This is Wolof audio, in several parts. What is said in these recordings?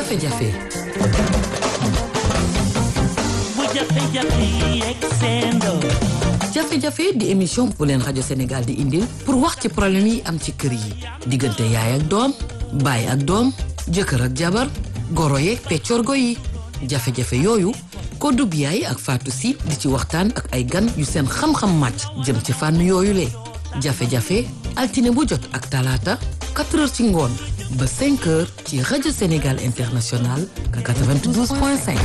jafe-jafe bu jafe-jafe yegg seendoo jafe-jafe di émission bu leen rajo Sénégal di indil pour wax ci problème yi am ci kër yi diggante yaay ak doom baay ak doom jëkkër ak jabar goro yeeg peccorgo yi jafe-jafe yooyu Kodou Biaye ak Fatou Sy di ci waxtaan ak ay gan yu seen xam-xam màcc jëm ci fànn yooyu le jafe-jafe altine bu jot ak talaata 4 heures ci ngoon ba 5 heures ci rajo Sénégal International 92.5.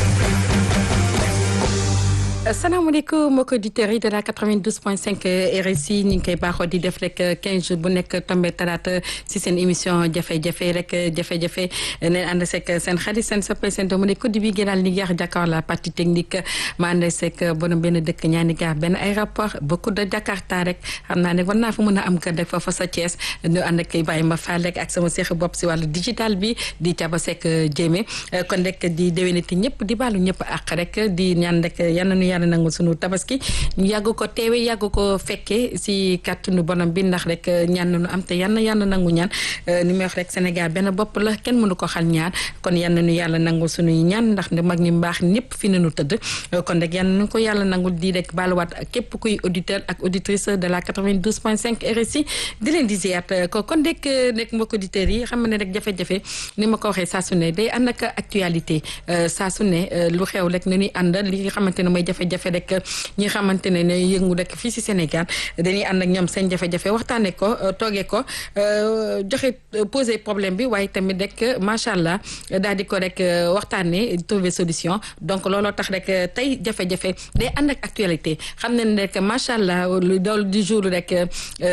asalaamaaleykum mbokki auditeurs yi de la 92.5 RSI ñu ngi koy baaxoo di def rek 15 jours bu nekk tombé talaata si seen émission jafe-jafe rek jafe-jafe neen ànd seeg seen xarit seen soppe seen doomu ne code bi gënal ni yaax Dakar la partie technique ma ànd seeg borom benn dëkk ñaani gaar benn aéroport beaucoup de Jakarta rek xam naa ne war naa fa mën a am kër rek foofa sa Thiès ñu ànd ak Baye ma Fall rek ak sama seex bopp si wàllu digital bi di caba seeg jéeme kon rek di déwéniti ñëpp di baalu ñëpp àq rek di ñaan rek yal na yàlla nangu sunu tabaski ñu yàgg ko teewe yàgg ko fekkee si kàttanu bonam bi ndax rek ñaan nañu am te yal na yàlla nangu ñaan ni may wax rek Sénégal benn bopp la kenn mënu ko xal ñaar kon yal na nu yàlla nangu sunuy ñaan ndax ne mag ñi mbaax ñëpp fi nañu tëdd kon rek yal na ko yàlla nangul di rek baaluwaat képp kuy auditeur ak auditrice de la 92.5 RSI di leen di ziyaat ko kon rek nekk mbokk auditeurs yi xam ne rek jafe-jafe ni ma ko waxee saa su ne day ànd ak actualité saa su ne lu xew rek na ñuy ànd li nga xamante ne mooy jafe-jafe rek ñi nga xamante ne ne yëngu rek fii si Sénégal dañuy ànd ak ñoom seen jafe-jafe waxtaanee ko toogee ko joxe poser problème bi waaye tamit rek macha allah daal di ko rek waxtaanee trouver solution donc looloo tax rek tey jafe-jafe day ànd ak actualité xam nañ rek macha allah lu dool du jour rek.